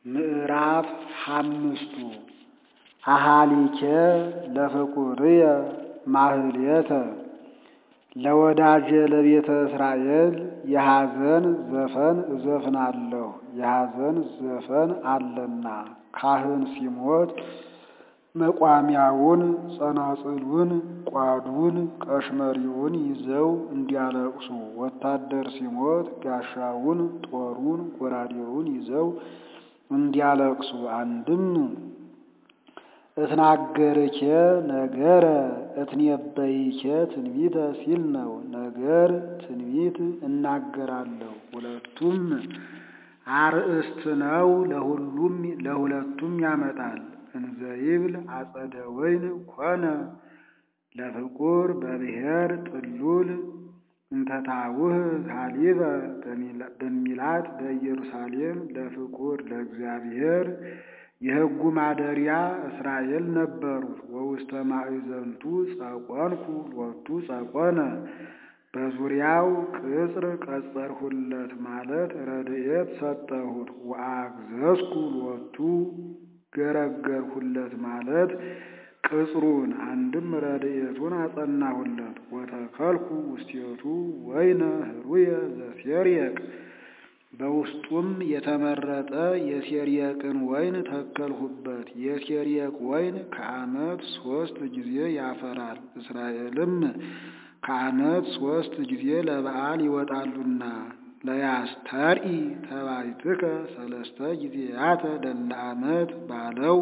ምዕራፍ ሓምስቱ አሃሊኬ ለፍቁርየ ማህሌተ ለወዳጄ ለቤተ እስራኤል የሐዘን ዘፈን እዘፍናለሁ የሐዘን ዘፈን አለና ካህን ሲሞት መቋሚያውን ጸናጽሉን ቋዱን ቀሽመሪውን ይዘው እንዲያለቅሱ ወታደር ሲሞት ጋሻውን ጦሩን ጎራዴውን ይዘው እንዲያለቅሱ አንድም እትናገርኬ ነገረ እትኔበይኬ ትንቢተ ሲል ነው። ነገር ትንቢት እናገራለሁ ሁለቱም አርእስት ነው። ለሁሉም ለሁለቱም ያመጣል። እንዘይብል አጸደ ወይን ኮነ ለፍቁር በብሔር ጥሉል እንተታውህ ሀሊበ በሚላት በኢየሩሳሌም ለፍቁር ለእግዚአብሔር የሕጉ ማደሪያ እስራኤል ነበሩት። ወውስተ ማዕዘንቱ ጸቆንኩ ሎቱ ጸቆነ በዙሪያው ቅጽር ቀጸርሁለት ማለት ረድኤት ሰጠሁት። ወአግዘዝኩ ሎቱ ገረገርሁለት ማለት ቅጽሩን አንድም ረድኤቱን አጸናሁለት። ወተከልኩ ውስቴቱ ወይነ ህሩየ ዘሴርየቅ በውስጡም የተመረጠ የሴርየቅን ወይን ተከልሁበት። የሴርየቅ ወይን ከዓመት ሦስት ጊዜ ያፈራል። እስራኤልም ከዓመት ሦስት ጊዜ ለበዓል ይወጣሉና ለያስተርኢ ተባይትከ ሰለስተ ጊዜያተ ደለ ዓመት ባለው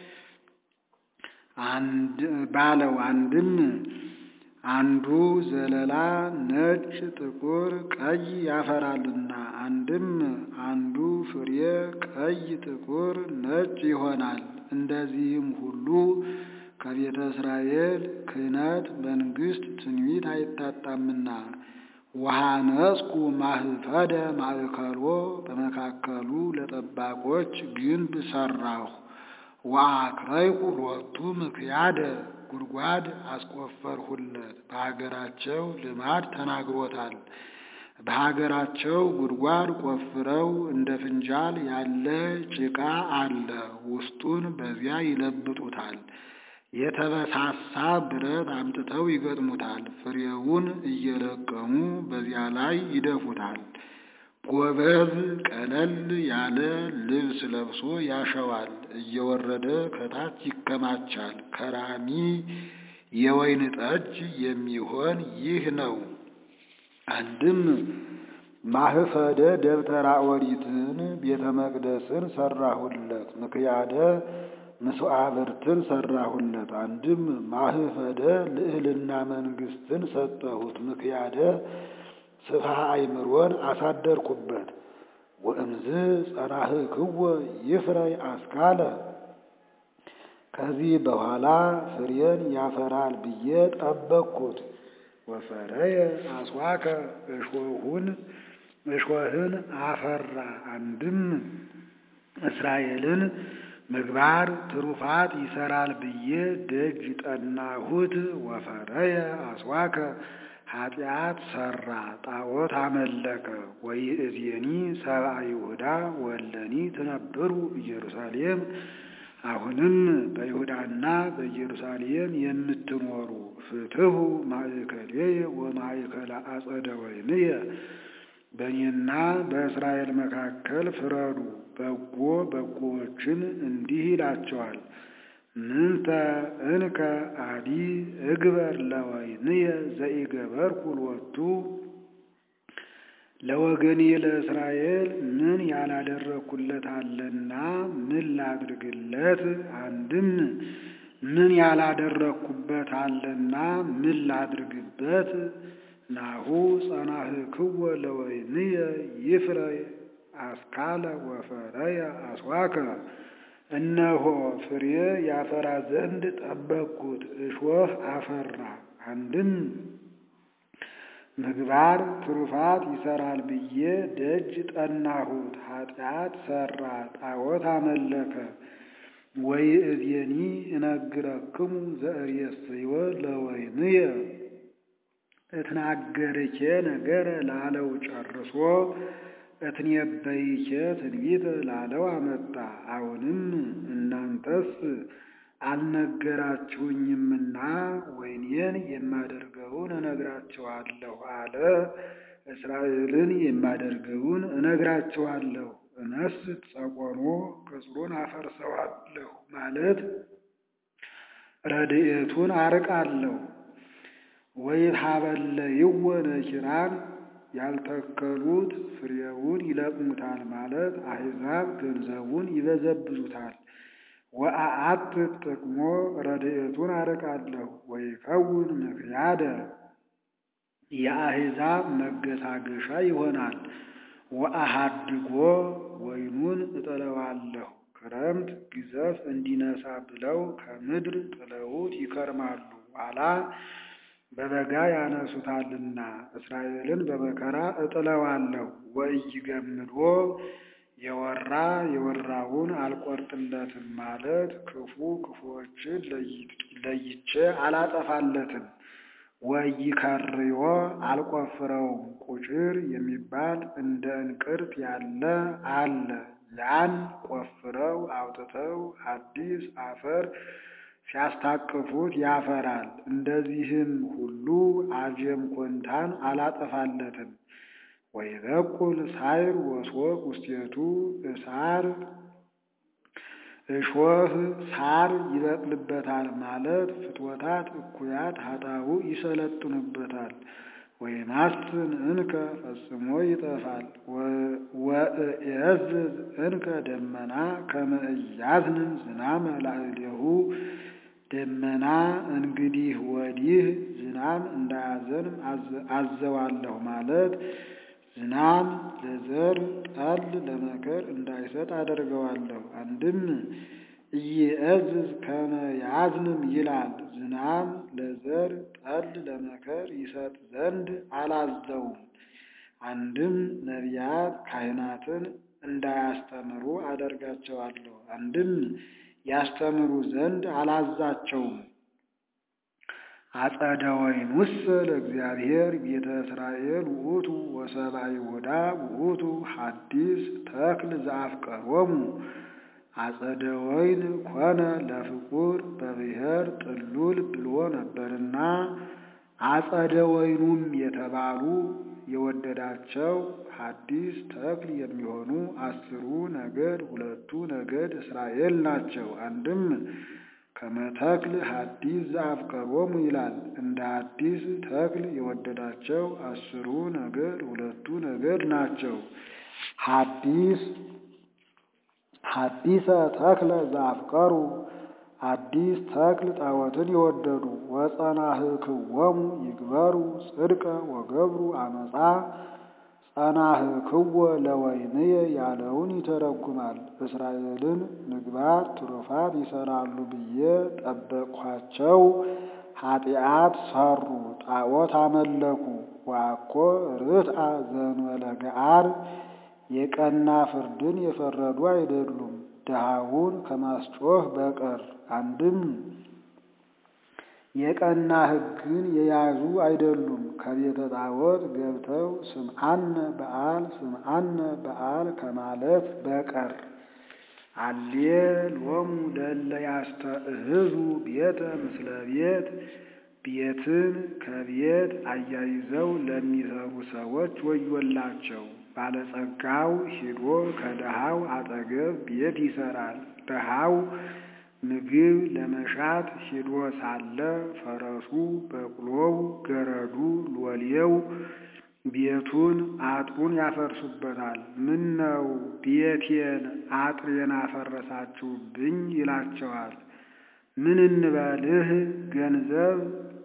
ባለው አንድም አንዱ ዘለላ ነጭ፣ ጥቁር፣ ቀይ ያፈራልና አንድም አንዱ ፍሬ ቀይ፣ ጥቁር፣ ነጭ ይሆናል። እንደዚህም ሁሉ ከቤተ እስራኤል ክህነት መንግሥት ትንቢት አይታጣምና ወሐነጽኩ ማህፈደ ማእከሎ በመካከሉ ለጠባቆች ግንብ ሠራሁ። ወአክረይኩ ሎቱ ምክያደ ጉድጓድ አስቆፈርሁለት። በሀገራቸው ልማድ ተናግሮታል። በሀገራቸው ጉድጓድ ቆፍረው እንደ ፍንጃል ያለ ጭቃ አለ። ውስጡን በዚያ ይለብጡታል። የተበሳሳ ብረት አምጥተው ይገጥሙታል። ፍሬውን እየለቀሙ በዚያ ላይ ይደፉታል። ጎበዝ ቀለል ያለ ልብስ ለብሶ ያሸዋል። እየወረደ ከታች ይከማቻል። ከራሚ የወይን ጠጅ የሚሆን ይህ ነው። አንድም ማህፈደ ደብተራ ኦሪትን ቤተ መቅደስን ሰራሁለት። ምክያደ ምስዋዕብርትን ሰራሁለት። አንድም ማህፈደ ልዕልና መንግስትን ሰጠሁት። ምክያደ ስፍሃ አይምሮን አሳደርኩበት። ወእምዝ ጸናህክዎ ይፍረይ አስካለ ከዚህ በኋላ ፍሬን ያፈራል ብዬ ጠበቅኩት። ወፈረየ አስዋከ እሾሁን እሾህን አፈራ። አንድም እስራኤልን ምግባር ትሩፋት ይሰራል ብዬ ደጅ ጠናሁት። ወፈረየ አስዋከ ኃጢአት ሰራ፣ ጣዖት አመለከ። ወይእዜኒ ሰብአ ይሁዳ ወለኒ ትነብሩ ኢየሩሳሌም። አሁንም በይሁዳና በኢየሩሳሌም የምትኖሩ ፍትሑ ማእከሌየ ወማእከለ አጸደ ወይንየ፣ በእኔና በእስራኤል መካከል ፍረዱ። በጎ በጎዎችን እንዲህ ይላቸዋል ምንተ እንከ አዲ እግበር ለወይንየ ዘኢገበርኩ ሎቱ ለወገኔ ለእስራኤል ምን ያላደረግኩለት አለና ምን ላድርግለት? አንድም ምን ያላደረግኩበት አለና ምን ላድርግበት? ናሁ ጸናህክዎ ለወይንየ ይፍረይ አስካለ ወፈረየ አስዋከ እነሆ ፍሬ ያፈራ ዘንድ ጠበቅኩት፣ እሾህ አፈራ። አንድም ምግባር ትሩፋት ይሰራል ብዬ ደጅ ጠናሁት፣ ኃጢአት ሰራ፣ ጣዖት አመለከ። ወይእዜኒ እነግረክሙ ዘእሬስዮ ለወይንየ እትናገርኬ ነገረ ላለው ጨርሶ እትኔበይኬ ትንቢት ላለው አመጣ። አሁንም እናንተስ አልነገራችሁኝምና ወይኔን የማደርገውን እነግራችኋለሁ አለ። እስራኤልን የማደርገውን እነግራችኋለሁ። እነስት ጸቆኖ ቅጽሩን አፈርሰዋለሁ ማለት ረድኤቱን አርቃለሁ። ወይትሀበለይወ ነኪራን ያልተከሉት ፍሬውን ይለቅሙታል ማለት አሕዛብ ገንዘቡን ይበዘብዙታል። ወአአት ጥቅሞ ረድኤቱን አርቃለሁ። ወይከውን ምክያደ የአሕዛብ መገሳገሻ ይሆናል። ወአሃድጎ ወይኑን እጥለዋለሁ። ክረምት ግዘፍ እንዲነሳ ብለው ከምድር ጥለውት ይከርማሉ። ኋላ በበጋ ያነሱታልና እስራኤልን በመከራ እጥለዋለሁ። ወኢይገምዶ የወራ የወራውን አልቆርጥለትም ማለት ክፉ ክፉዎችን ለይቼ አላጠፋለትም። ወኢይከርዮ አልቆፍረውም ቁጭር የሚባል እንደ እንቅርት ያለ አለ። ያን ቆፍረው አውጥተው አዲስ አፈር ሲያስታቅፉት ያፈራል። እንደዚህም ሁሉ አጀም ኮንታን አላጠፋለትም። ወይበቁል ሳይር ወሶቅ ውስቴቱ እሳር እሾህ ሳር ይበቅልበታል ማለት ፍትወታት እኩያት ሀጣው ይሰለጥኑበታል። ወይማስን እንከ ፈጽሞ ይጠፋል። ወእየዝዝ እንከ ደመና ከመ ኢያዝንም ዝናመ ላዕሌሁ ደመና እንግዲህ ወዲህ ዝናም እንዳያዘንም አዘዋለሁ ማለት ዝናም ለዘር ጠል ለመከር እንዳይሰጥ አደርገዋለሁ። አንድም ኢየእዝዝ ከመ ያዝንም ይላል። ዝናም ለዘር ጠል ለመከር ይሰጥ ዘንድ አላዘውም። አንድም ነቢያት ካህናትን እንዳያስተምሩ አደርጋቸዋለሁ። አንድም ያስተምሩ ዘንድ አላዛቸውም። አጸደ ወይኑሰ ለእግዚአብሔር ቤተ እስራኤል ውእቱ ወሰብአ ይሁዳ ውእቱ ሐዲስ ተክል ዘአፍቀሮሙ አጸደ ወይን ኮነ ለፍቁር በብሔር ጥሉል ብሎ ነበርና አጸደ ወይኑም የተባሉ የወደዳቸው ሐዲስ ተክል የሚሆኑ አስሩ ነገድ ሁለቱ ነገድ እስራኤል ናቸው። አንድም ከመተክል ሐዲስ ዘአፍቀሮሙ ይላል። እንደ ሐዲስ ተክል የወደዳቸው አስሩ ነገድ ሁለቱ ነገድ ናቸው። ሐዲስ ሐዲሰ ተክለ ዘአፍቀሩ አዲስ ተክል ጣዖትን የወደዱ ወጸናህክዎሙ ይግበሩ ጽድቀ ወገብሩ አመፃ ጸናህክዎ ለወይንየ ያለውን ይተረጉማል። እስራኤልን ምግባር ትሩፋት ይሰራሉ ብዬ ጠበቅኋቸው፣ ኃጢአት ሰሩ፣ ጣዖት አመለኩ። ዋኮ ርትአ ዘእንበለ ገዓር የቀና ፍርድን የፈረዱ አይደሉም ድሃውን ከማስጮህ በቀር። አንድም የቀና ሕግን የያዙ አይደሉም ከቤተ ጣዖት ገብተው ስምዓነ በዓል ስምዓነ በዓል ከማለት በቀር። አሌ ሎሙ ለእለ ያስተእህዙ ቤተ ምስለ ቤት ቤትን ከቤት አያይዘው ለሚሰሩ ሰዎች ወዮላቸው። ባለጸጋው ሂዶ ከድሃው አጠገብ ቤት ይሰራል። ድሃው ምግብ ለመሻት ሂዶ ሳለ ፈረሱ፣ በቅሎው፣ ገረዱ፣ ሎሌው ቤቱን አጥሩን ያፈርሱበታል። ምን ነው ቤቴን አጥሬን አፈረሳችሁብኝ? ይላቸዋል። ምን እንበልህ ገንዘብ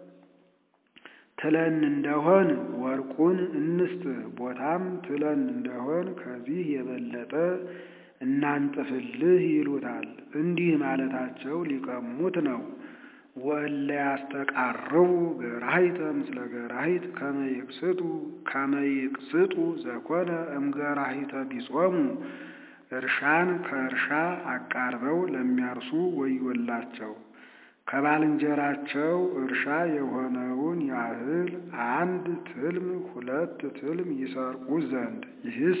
ትለን እንደሆን ወርቁን እንስጥህ፣ ቦታም ትለን እንደሆን ከዚህ የበለጠ እናንጥፍልህ ይሉታል። እንዲህ ማለታቸው ሊቀሙት ነው። ወእለ ያስተቃርቡ ገራሂተ ምስለ ገራሂት ከመ ይቅስጡ ከመ ይቅስጡ ዘኮነ እምገራሂተ ቢጾሙ እርሻን ከእርሻ አቃርበው ለሚያርሱ ወዮላቸው። ከባልንጀራቸው እርሻ የሆነውን ያህል አንድ ትልም ሁለት ትልም ይሰርቁ ዘንድ ይህስ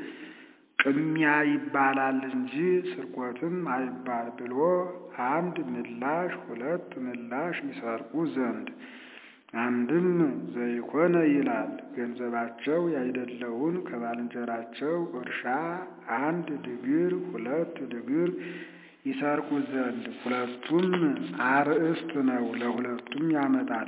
ቅሚያ ይባላል እንጂ ስርቆትም አይባል ብሎ አንድ ምላሽ ሁለት ምላሽ ይሰርቁ ዘንድ አንድም ዘይኮነ ይላል ገንዘባቸው ያይደለውን ከባልንጀራቸው እርሻ አንድ ድግር ሁለት ድግር ይሰርቁ ዘንድ ሁለቱም አርእስት ነው፣ ለሁለቱም ያመጣል።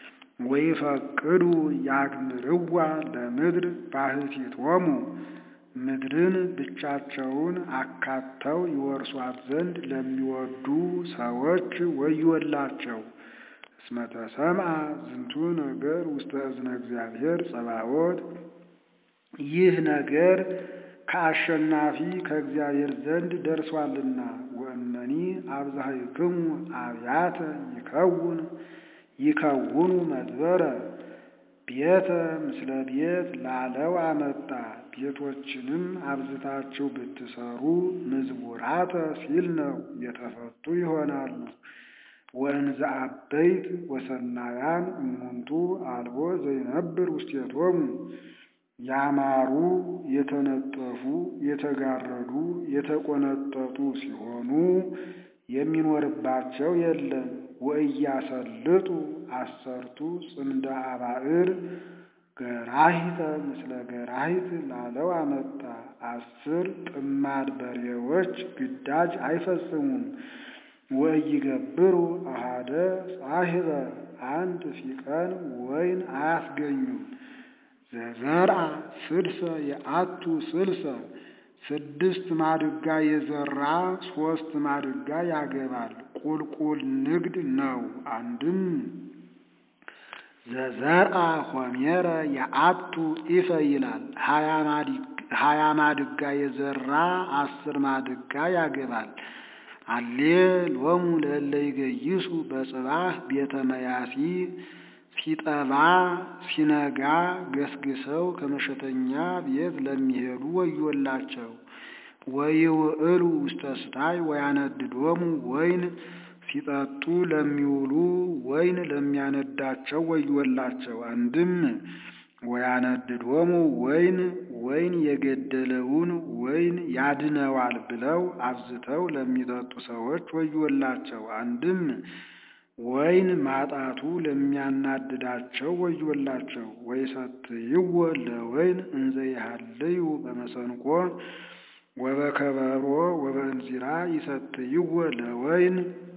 ወይፈቅዱ ያግምርዋ ለምድር ባሕቲቶሙ ምድርን ብቻቸውን አካተው ይወርሷት ዘንድ ለሚወዱ ሰዎች ወዮላቸው። እስመ ተሰምዐ ዝንቱ ነገር ውስተ እዝነ እግዚአብሔር ጸባዖት ይህ ነገር ከአሸናፊ ከእግዚአብሔር ዘንድ ደርሷልና። ወእመኒ አብዛሕክሙ አብያተ ይከውን ይከውኑ መድበረ ቤተ ምስለ ቤት ላለው አመጣ። ቤቶችንም አብዝታችሁ ብትሰሩ ምዝቡራተ ሲል ነው የተፈቱ ይሆናሉ። ወእንዘ አበይት ወሰናያን እሙንቱ አልቦ ዘይነብር ውስቴቶሙ ያማሩ የተነጠፉ የተጋረዱ የተቆነጠጡ ሲሆኑ የሚኖርባቸው የለም። ወእያሰልጡ አሰርቱ ጽምደ አባዕር ገራሂተ ምስለ ገራሂት ላለው አመጣ። አስር ጥማድ በሬዎች ግዳጅ አይፈጽሙም። ወኢይገብሩ አሃደ ጻሂበ አንድ ፊቀን ወይን አያስገኙም። ዘዘርአ ስድሰ የአቱ ስልሰ ስድስት ማድጋ የዘራ ሶስት ማድጋ ያገባል። ቁልቁል ንግድ ነው። አንድም ዘዘርአ ሆሜረ የአቱ ኢፈ ይላል። ሀያ ማድጋ የዘራ አስር ማድጋ ያገባል። አሌ ሎሙ ለእለ ይገይሱ በጽባህ ቤተ መያሲ ሲጠባ ሲነጋ ገስግሰው ከመሸተኛ ቤት ለሚሄዱ ወዮላቸው። ወይውዕሉ ውስተ ስታይ ወያነድዶሙ ወይን ሲጠጡ ለሚውሉ ወይን ለሚያነዳቸው ወዮላቸው። አንድም ወያነድዶሙ ወይን ወይን የገደለውን ወይን ያድነዋል ብለው አብዝተው ለሚጠጡ ሰዎች ወዮላቸው። አንድም ወይን ማጣቱ ለሚያናድዳቸው ወዮላቸው። ወይሰትይዎ ለወይን እንዘ ይሃልዩ በመሰንቆ ወበከበሮ ወበእንዚራ ይሰትይዎ ለወይን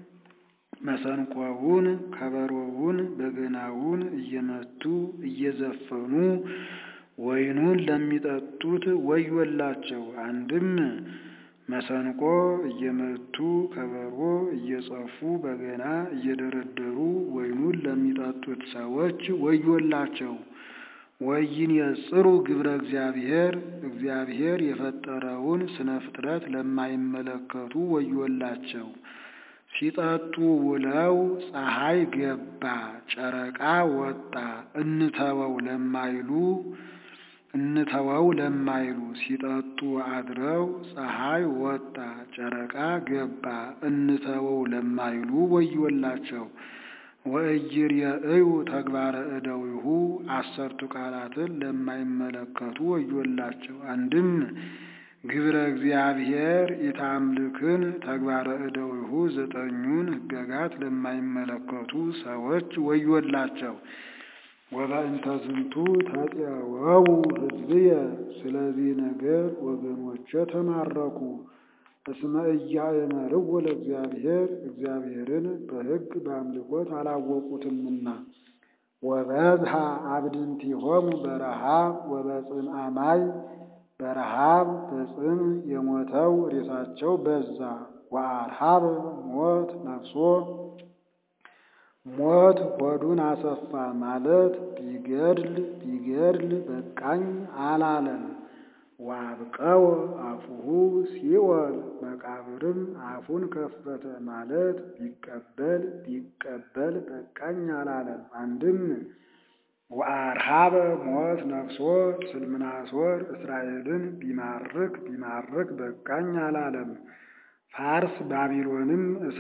መሰንቆውን ከበሮውን በገናውን እየመቱ እየዘፈኑ ወይኑን ለሚጠጡት ወዮላቸው። አንድም መሰንቆ እየመቱ ከበሮ እየጸፉ በገና እየደረደሩ ወይኑን ለሚጠጡት ሰዎች ወዮላቸው። ወይን የጽሩ ግብረ እግዚአብሔር እግዚአብሔር የፈጠረውን ስነ ፍጥረት ለማይመለከቱ ወዮላቸው። ሲጠጡ ውለው ፀሐይ ገባ ጨረቃ ወጣ እንተወው ለማይሉ እንተወው ለማይሉ ሲጠጡ አድረው ፀሐይ ወጣ ጨረቃ ገባ እንተወው ለማይሉ ወዮላቸው። ወእይርእዩ ተግባረ እደዊሁ አሰርቱ ቃላትን ለማይመለከቱ ወዮላቸው። አንድም ግብረ እግዚአብሔር ኢታምልክን ተግባረ እደዊሁ ዘጠኙን ሕገጋት ለማይመለከቱ ሰዎች ወዮላቸው። ወበእንተ ዝንቱ ተጤወው ሕዝብየ ስለዚህ ነገር ወገኖቼ ተማረኩ። እስመ ኢያእመርዎ ለእግዚአብሔር እግዚአብሔርን በሕግ በአምልኮት አላወቁትምና። ወበዝሃ አብድንቲሆሙ በረሃብ ወበጽምአ ማይ በረሃብ በጽም የሞተው ሬሳቸው በዛ። ወአርሃበ ሞት ነፍሶ ሞት ሆዱን አሰፋ ማለት ቢገድል ቢገድል በቃኝ አላለም። ወአብቀወ አፉሁ ሲኦል መቃብርም አፉን ከፈተ ማለት ቢቀበል ቢቀበል በቃኝ አላለም። አንድም ወአርሃበ ሞት ነፍሶ ስልምናሶር እስራኤልን ቢማርክ ቢማርክ በቃኝ አላለም። ፋርስ ባቢሎንም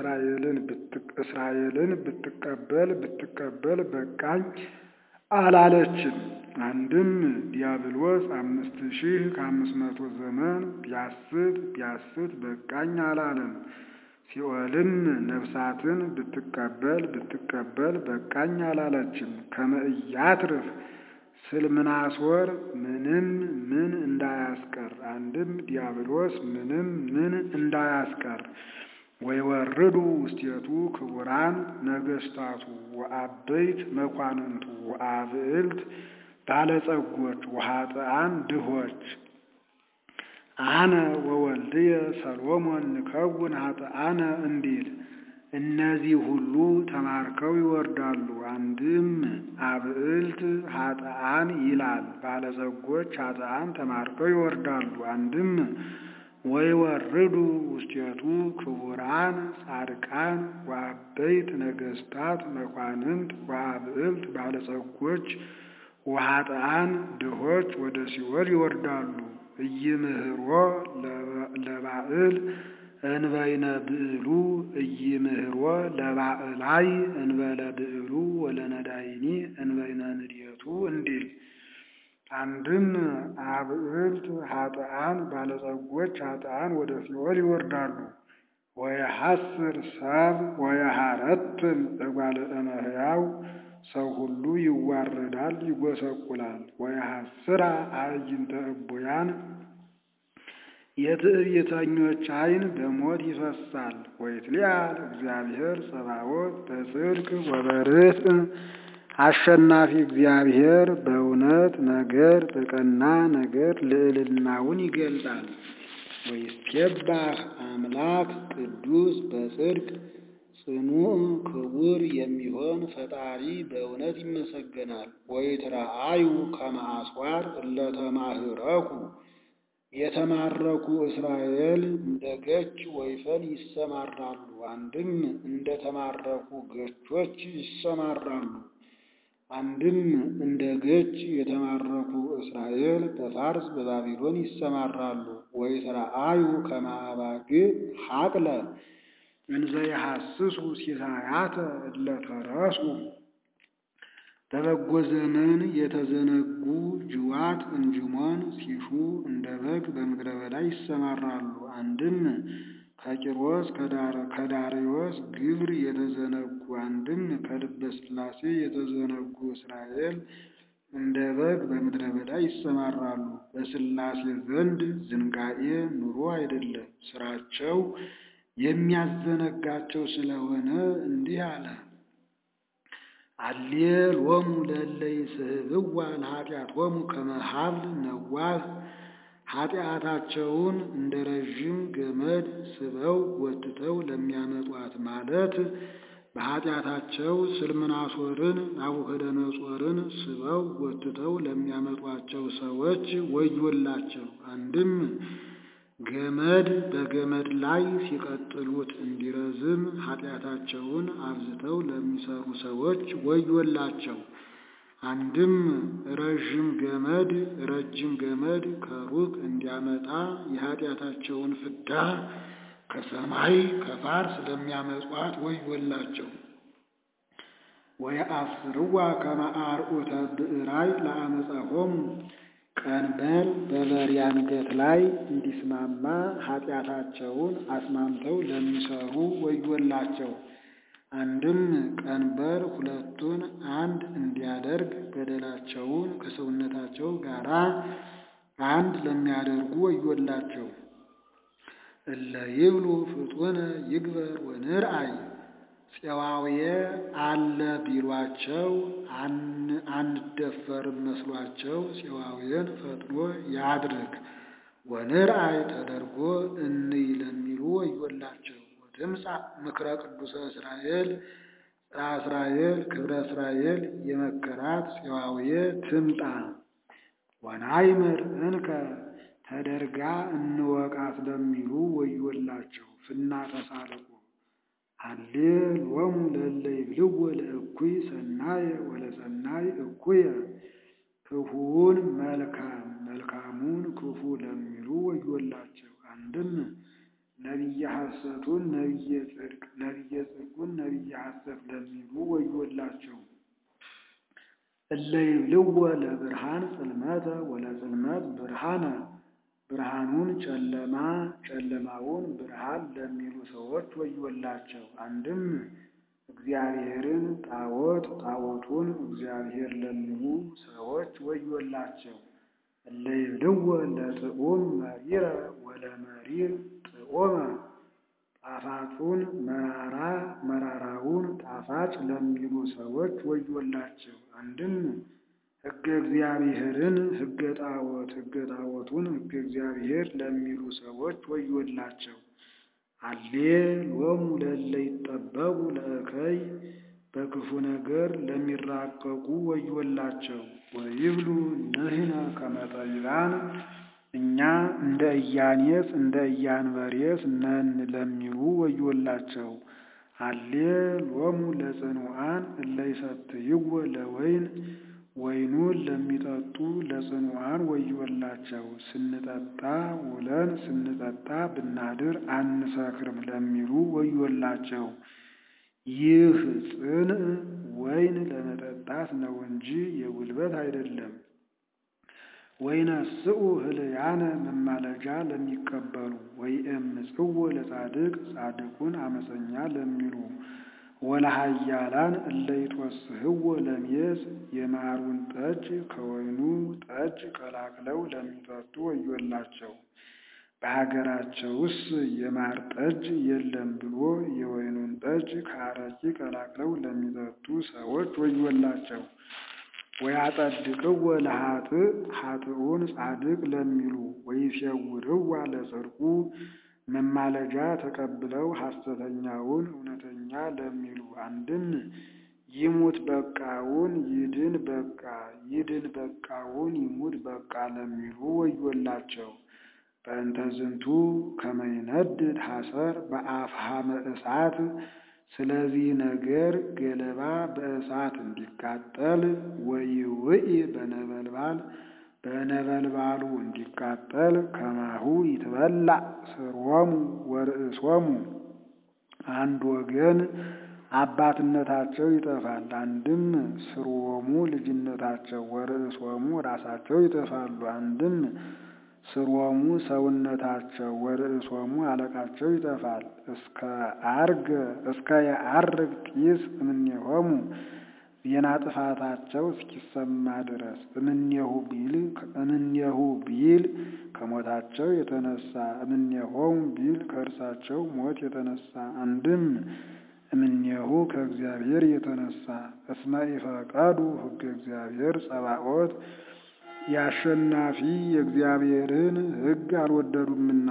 እስራኤልን ብትቀበል ብትቀበል በቃኝ አላለችም። አንድም ዲያብሎስ አምስት ሺህ ከአምስት መቶ ዘመን ቢያስት ቢያስት በቃኝ አላለም። ሲኦልም ነፍሳትን ብትቀበል ብትቀበል በቃኝ አላለችም። ከመእያትርፍ ስልምናሶር ምንም ምን እንዳያስቀር አንድም ዲያብሎስ ምንም ምን እንዳያስቀር ወይወርዱ ውስቴቱ ክቡራን ነገስታቱ ወአበይት መኳንንቱ ወአብዕልት ባለጸጎች ወኃጥአን ድሆች አነ ወወልድየ ሰሎሞን ንከውን ኃጥአነ እንዲል እነዚህ ሁሉ ተማርከው ይወርዳሉ። አንድም አብዕልት ኃጥአን ይላል። ባለጸጎች ኃጥአን ተማርከው ይወርዳሉ። አንድም ወይወርዱ ውስቴቱ ክቡራን ጻድቃን ወአበይት ነገስታት መኳንንት ወአብዕልት ባለጸጎች ወኃጥአን ድሆች ወደ ሲኦል ይወርዳሉ። ኢይምህሮ ለባዕል እንበይነ ብዕሉ ኢይምህሮ ለባዕላይ እንበለ ብዕሉ ወለነዳይኒ እንበይነ ንድየቱ እንዲል አንድም አብዕልት ኃጥአን ባለጸጎች ኃጥአን ወደ ሲኦል ይወርዳሉ። ወየሐስር ሰብ ወየሐረትም እጓለ እመሕያው ሰው ሁሉ ይዋረዳል፣ ይጎሰቁላል። ወየሐስራ አዕይንተ እቡያን የትዕቢተኞች ዓይን በሞት ይፈሳል። ወይትሊአል እግዚአብሔር ጸባዖት በጽድቅ ወበርትዕ አሸናፊ እግዚአብሔር በእውነት ነገር በቀና ነገር ልዕልናውን ይገልጣል። ወይስኬባህ አምላክ ቅዱስ በጽድቅ ጽኑዕ ክቡር የሚሆን ፈጣሪ በእውነት ይመሰገናል። ወይትረአዩ ከመ አስዋር እለተማህረኩ የተማረኩ እስራኤል እንደ ገች ወይፈን ይሰማራሉ። አንድም እንደ ተማረኩ ገቾች ይሰማራሉ። አንድም እንደ ገች የተማረኩ እስራኤል በፋርስ በባቢሎን ይሰማራሉ። ወይትረአዩ ከመ አባግዕ ሐቅለ እንዘ ይሐስሱ ሲሳያተ እለተረሱ በበጎ ዘመን የተዘነጉ ጅዋት እንጅሞን ሲሹ እንደ በግ በምድረ በዳ ይሰማራሉ። አንድም ከቂሮስ ከዳርዮስ ግብር የተዘነጉ አንድም ከልበ ሥላሴ የተዘነጉ እስራኤል እንደ በግ በምድረ በዳ ይሰማራሉ። በሥላሴ ዘንድ ዝንጋኤ ኑሮ አይደለም፣ ስራቸው የሚያዘነጋቸው ስለሆነ እንዲህ አለ። አሌሎሙ ለእለ ይስሕብዋ ለኃጢአቶሙ ከመ ሀብል ነዋህ ኃጢአታቸውን እንደ ረዥም ገመድ ስበው ጎትተው ለሚያመጧት ማለት በኃጢአታቸው ስልምናሶርን ናቡከደነጾርን ስበው ጎትተው ለሚያመጧቸው ሰዎች ወዮላቸው። አንድም ገመድ በገመድ ላይ ሲቀጥሉት እንዲረዝም ኃጢአታቸውን አብዝተው ለሚሰሩ ሰዎች ወዮላቸው። አንድም ረዥም ገመድ ረጅም ገመድ ከሩቅ እንዲያመጣ የኃጢአታቸውን ፍዳ ከሰማይ ከፋርስ ለሚያመጧት ወዮላቸው። ወየአስርዋ ከመ አርዑተ ብዕራይ ለአመፃሆሙ ቀንበር በበሬ አንገት ላይ እንዲስማማ ኃጢአታቸውን አስማምተው ለሚሰሩ ወዮላቸው። አንድም ቀንበር ሁለቱን አንድ እንዲያደርግ በደላቸውን ከሰውነታቸው ጋር አንድ ለሚያደርጉ ወዮላቸው። እለ ይብሉ ፍጡነ ይግበር ወንርአይ ፄዋውየ አለ ቢሏቸው አንደፈርም መስሏቸው ፄዋውየን ፈጥኖ ያድርግ ወንርአይ ተደርጎ እንይ ለሚሉ ወዮላቸው። ወትምጻ ምክረ ቅዱሰ እስራኤል ጽርሐ እስራኤል ክብረ እስራኤል የመከራት ፄዋውየ ትምጣ ወናይምር እንከ ተደርጋ እንወቃት ለሚሉ ወዮላቸው። ፍና ተሳልቁ ሃሌሎሙ ለእለ ይብልዎ ለእኩይ ሰናየ ወለሰናይ እኩየ ክፉውን መልካም መልካሙን ክፉ ለሚሉ ወዮላቸው። አንድም ነቢየ ሐሰቱን ነቢየ ጽድቅ ነቢየ ጽድቁን ነቢየ ሐሰት ለሚሉ ወዮላቸው። እለ ይብልዎ ለብርሃን ጽልመተ ወለጽልመት ብርሃነ ብርሃኑን ጨለማ ጨለማውን ብርሃን ለሚሉ ሰዎች ወዮላቸው። አንድም እግዚአብሔርን ጣዖት ጣዖቱን እግዚአብሔር ለሚሉ ሰዎች ወዮላቸው። እለ ይብልዎ ለጥዑም መሪረ ወለመሪር ጥዑመ ጣፋጩን መራራ መራራውን ጣፋጭ ለሚሉ ሰዎች ወዮላቸው። አንድም ሕገ እግዚአብሔርን ሕገ ጣዖት ሕገ ጣዖቱን ሕገ እግዚአብሔር ለሚሉ ሰዎች ወዮላቸው። አሌ ሎሙ ለእለ ይጠበቡ ለእከይ በክፉ ነገር ለሚራቀቁ ወዮላቸው። ወይብሉ ንሕነ ከመ ጠቢባን እኛ እንደ ኢያኔስ እንደ ኢያንበሬስ ነን ለሚሉ ወዮላቸው። አሌ ሎሙ ለጽኑዓን እለ ይሰትይዎ ለወይን ወይኑን ለሚጠጡ ለጽኑዓን ወዮላቸው። ስንጠጣ ውለን ስንጠጣ ብናድር አንሰክርም ለሚሉ ወዮላቸው። ይህ ጽንዕ ወይን ለመጠጣት ነው እንጂ የጉልበት አይደለም። ወይነስኡ ህልያነ መማለጃ ለሚቀበሉ ወይእምጽዎ ለጻድቅ ጻድቁን አመፀኛ ለሚሉ ወለሃያላን እለ ይትወስህዎ ለሜዝ የማሩን ጠጅ ከወይኑ ጠጅ ቀላቅለው ለሚጠጡ ወዮላቸው። በሀገራቸውስ የማር ጠጅ የለም ብሎ የወይኑን ጠጅ ከአረቂ ቀላቅለው ለሚጠጡ ሰዎች ወዮላቸው። ወያጸድቅዎ ለኃጥእ ኃጥኡን ጻድቅ ለሚሉ ወይሴውርዋ ለጽድቁ መማለጃ ተቀብለው ሐሰተኛውን እውነተኛ ለሚሉ አንድም ይሙት በቃውን ይድን በቃ ይድን በቃውን ይሙት በቃ ለሚሉ ወዮላቸው። በእንተ ዝንቱ ከመ ይነድድ ሐሰር በአፍሃመ እሳት ስለዚህ ነገር ገለባ በእሳት እንዲቃጠል ወይውኢ በነበልባል በነበልባሉ እንዲቃጠል ከማሁ ይትበላዕ ስርወሙ ወርእሶሙ አንድ ወገን አባትነታቸው ይጠፋል። አንድም ስርወሙ ልጅነታቸው ወርእሶሙ ራሳቸው ይጠፋሉ። አንድም ስርወሙ ሰውነታቸው ወርእሶሙ አለቃቸው ይጠፋል። እስከ አርገ እስከ የዐርግ ጢስ እምኔሆሙ ዜና ጥፋታቸው እስኪሰማ ድረስ እምኔሁ ቢል እምኔሁ ቢል ከሞታቸው የተነሳ እምኔሆሙ ቢል ከእርሳቸው ሞት የተነሳ አንድም እምኔሁ ከእግዚአብሔር የተነሳ እስመ ኢፈቀዱ ሕገ እግዚአብሔር ጸባኦት የአሸናፊ የእግዚአብሔርን ሕግ አልወደዱምና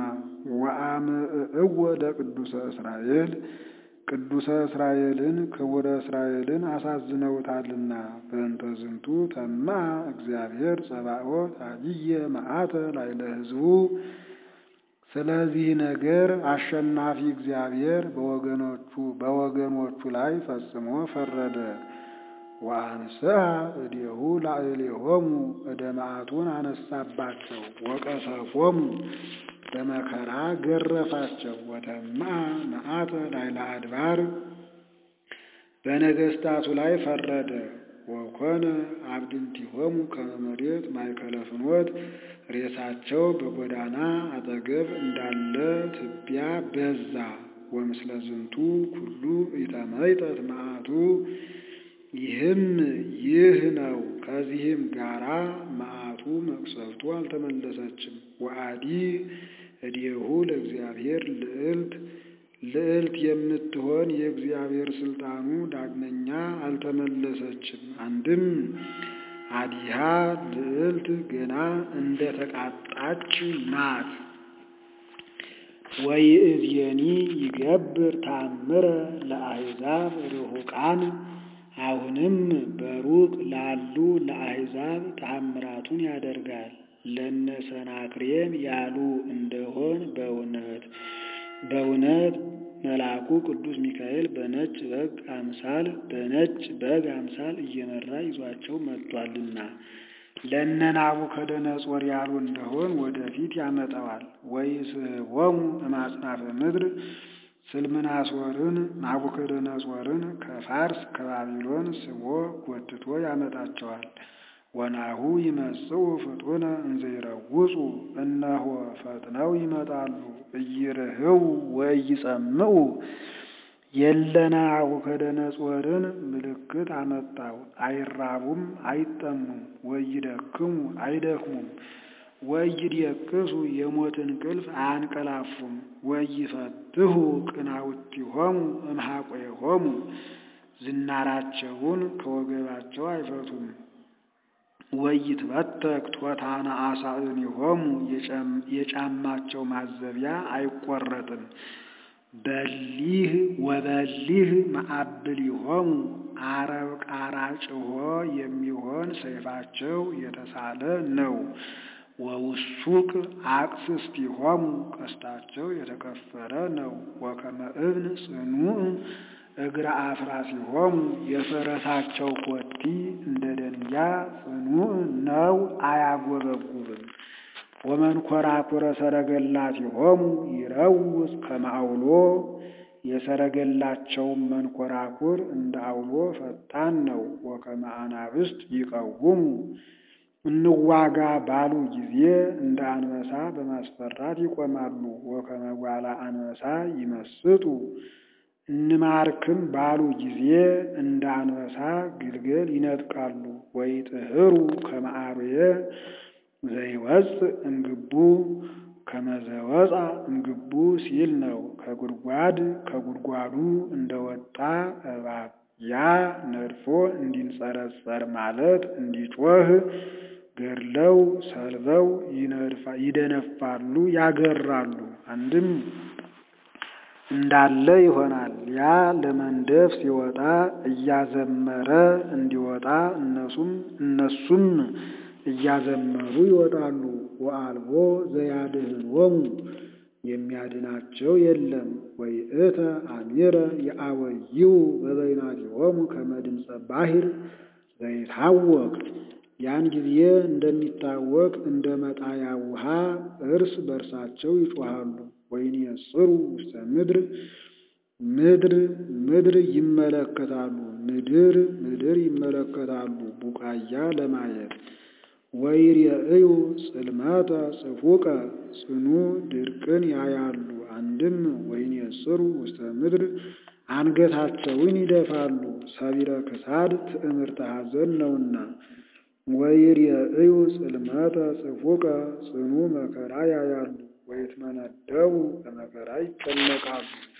ወአምዕእዎ ለቅዱሰ እስራኤል ቅዱሰ እስራኤልን ክቡረ እስራኤልን አሳዝነውታልና በእንተ ዝንቱ ተማ እግዚአብሔር ጸባኦት አብየ መዓተ ላዕለ ሕዝቡ ስለዚህ ነገር አሸናፊ እግዚአብሔር በወገኖቹ በወገኖቹ ላይ ፈጽሞ ፈረደ። ወአንስአ እዴሁ ላዕሌሆሙ እደ መዓቱን አነሳባቸው፣ ወቀሰፎሙ በመከራ ገረፋቸው። ወተማ መዓተ ላዕለ አድባር በነገሥታቱ ላይ ፈረደ። ወኮነ አብድንቲሆሙ ከመ መሬት ማእከለ ፍኖት ሬሳቸው በጎዳና አጠገብ እንዳለ ትቢያ በዛ። ወምስለ ዝንቱ ኩሉ ኢተመይጠት መዓቱ ይህም ይህ ነው። ከዚህም ጋራ መዓቱ መቅሰፍቱ አልተመለሰችም። ወአዲ እዴሁ ለእግዚአብሔር ልዕልት ልዕልት የምትሆን የእግዚአብሔር ስልጣኑ ዳግመኛ አልተመለሰችም። አንድም አዲሃ ልዕልት ገና እንደ ተቃጣች ናት። ወይእዜኒ ይገብር ታምረ ለአሕዛብ ርሑቃን አሁንም በሩቅ ላሉ ለአሕዛብ ተአምራቱን ያደርጋል። ለነ ሰናክሬም ያሉ እንደሆን በእውነት በእውነት መልአኩ ቅዱስ ሚካኤል በነጭ በግ አምሳል በነጭ በግ አምሳል እየመራ ይዟቸው መጥቷልና ለእነ ናቡከደነጾር ያሉ እንደሆን ወደፊት ያመጣዋል። ወይስሕቦሙ እማጽናፈ ምድር ስልምናሶርን ናቡከደነጾርን ከፋርስ ከባቢሎን ስቦ ጎትቶ ያመጣቸዋል። ወናሁ ይመጽኡ ፍጡነ እንዘ ይረውጹ እነሆ ፈጥነው ይመጣሉ። እይርህው ወኢይጸምዑ የለ ናቡከደነጾርን ምልክት አመጣው። አይራቡም አይጠሙም፣ ወይደክሙ አይደክሙም፣ ወይድየቅሱ የሞት እንቅልፍ አያንቀላፉም። ወይፈትሁ ቅናውቲሆሙ እምሐቆሆሙ ዝናራቸውን ከወገባቸው አይፈቱም። ወይትበተክ ቶታነ አሳእኒሆሙ የጫማቸው ማዘቢያ አይቆረጥም። በሊህ ወበሊህ መዓብሊሆሙ አረብ ቃራጭሆ የሚሆን ሰይፋቸው የተሳለ ነው። ወውሱቅ አቅስስቲሆሙ ቀስታቸው የተከፈረ ነው። ወከመ እብን ጽኑዕ እግረ አፍራሲሆሙ የፈረሳቸው ኮቲ እንደ ደንጊያ ጽኑዕ ነው፣ አያጎበጉብም። ወመንኰራኵረ ሰረገላቲሆሙ ይረውጽ ከመ አውሎ የሰረገላቸውም መንኰራኵር እንደ አውሎ ፈጣን ነው። ወከመ አናብስት ይቀውሙ እንዋጋ ባሉ ጊዜ እንደ አንበሳ በማስፈራት ይቆማሉ። ወከመ ጓላ አንበሳ ይመስጡ እንማርክም ባሉ ጊዜ እንደ አንበሳ ግልገል ይነጥቃሉ። ወይጥህሩ ከመ አርዌ ዘይወፅእ እምግቡ ከመ ዘወፃ እምግቡ ሲል ነው። ከጉድጓድ ከጉድጓዱ እንደወጣ እባብ ያ ነድፎ እንዲንጸረጸር ማለት እንዲጮህ ገድለው ሰልበው ይደነፋሉ፣ ያገራሉ። አንድም እንዳለ ይሆናል። ያ ለመንደፍ ሲወጣ እያዘመረ እንዲወጣ እነሱም እነሱም እያዘመሩ ይወጣሉ። ወአልቦ ዘያድኅኖሙ የሚያድናቸው የለም። ወይእተ አሚረ የአወይው በበይናቲሆሙ ከመ ድምፀ ባሕር ዘይታወቅ ያን ጊዜ እንደሚታወቅ እንደ መጣያ ውሃ እርስ በርሳቸው ይጮኻሉ። ወይንየጽሩ ውስተ ምድር ምድር ምድር ይመለከታሉ ምድር ምድር ይመለከታሉ ቡቃያ ለማየት ወይሬእዩ ጽልመተ ጽፉቀ ጽኑ ድርቅን ያያሉ። አንድም ወይንየጽሩ ውስተ ምድር አንገታቸውን ይደፋሉ፣ ሰቢረ ክሳድ ትዕምርተ ሐዘን ነውና። ወይሬእዩ ጽልመተ ጽፉቀ ጽኑ መከራ ያያሉ፣ ወይትመነደቡ በመከራ ይጨነቃሉ።